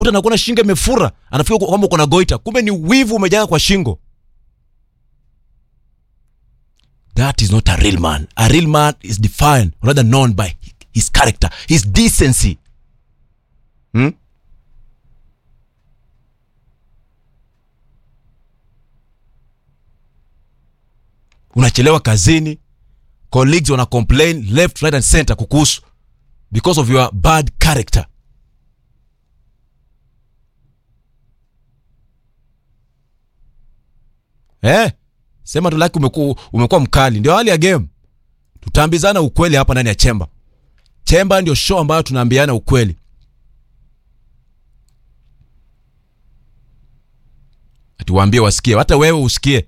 mtu anakuona shingo imefura anafikiri kwamba uko na goita kumbe ni wivu umejaa kwa shingo that is not a real man a real man is defined or rather known by his character his decency hmm? unachelewa kazini colleagues wana complain left right and center kukuhusu because of your bad character eh sema tu laki umekuwa umekuwa mkali ndio hali ya game tutaambizana ukweli hapa ndani ya chemba chemba ndio show ambayo tunaambiana ukweli atuwaambie wasikie hata wewe usikie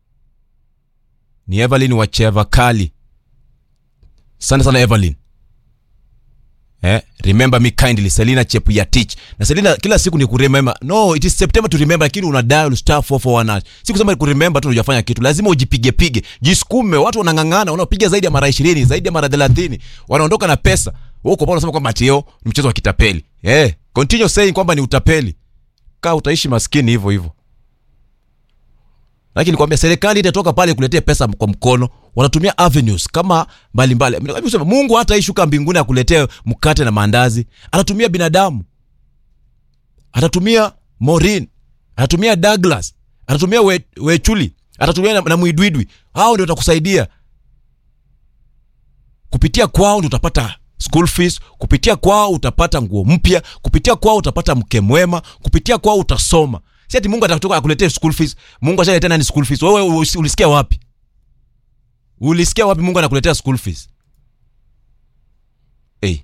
ni evelyn wacheva kali sana sana evelyn eh, remember me kindly selina chepuyatich na selina kila siku ni kuremember no it is september to remember lakini una dial star 441 hash. si kusema kuremember tu unajafanya kitu lazima ujipige pige jisukume watu wanang'ang'ana wanapiga zaidi ya mara 20 zaidi ya mara 30 wanaondoka na pesa wewe uko pale unasema kwamba tio ni mchezo wa kitapeli eh continue saying kwamba ni utapeli kaa utaishi maskini hivyo hivyo lakini nikwambia serikali itatoka pale kuletea pesa kwa mkono wanatumia avenues kama mbalimbali mbali. Sema, mungu hata ishuka mbinguni akuletee mkate na maandazi atatumia binadamu atatumia morin atatumia douglas atatumia we, wechuli atatumia na, na mwidwidwi hao ndio watakusaidia kupitia kwao ndio utapata school fees kupitia kwao utapata nguo mpya kupitia kwao utapata mke mwema kupitia kwao utasoma si ati mungu atatoka akuletee school fees mungu ashaletea nani school fees wewe usi- ulisikia wapi ulisikia wapi mungu anakuletea school fees hey.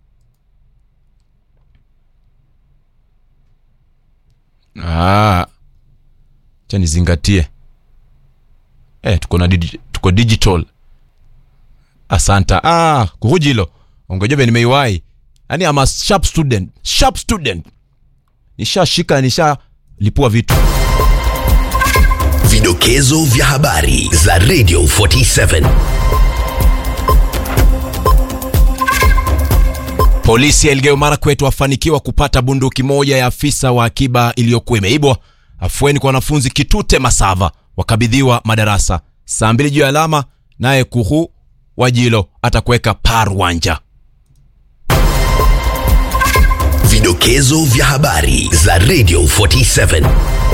ah. cha nizingatie eh, tuko na digi- tuko digital asanta ah, kuhujilo ongejobe nimeiwai yani ama sharp student sharp student nishashika nishalipua vitu Vidokezo vya habari za Radio 47. Polisi ya Elgeyo Marakwet wafanikiwa kupata bunduki moja ya afisa wa akiba iliyokuwa imeibwa. Afueni kwa wanafunzi Kitute Masava wakabidhiwa madarasa. Saa mbili juu ya alama, naye Kuhu Wajilo atakuweka Parwanja. Vidokezo vya habari za Radio 47.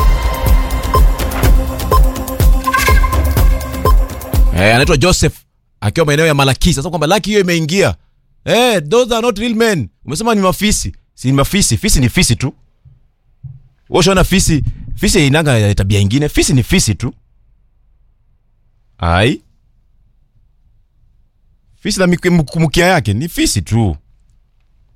Eh, anaitwa Joseph akiwa maeneo ya Malakisi. Sasa kwamba laki hiyo imeingia. Eh, those are not real men. Umesema ni mafisi. Si ni mafisi. Fisi ni fisi tu. Wewe ushaona fisi, fisi inanga tabia ingine. Fisi ni fisi tu. Ai. Fisi na miku- mku- mkia yake ni fisi tu.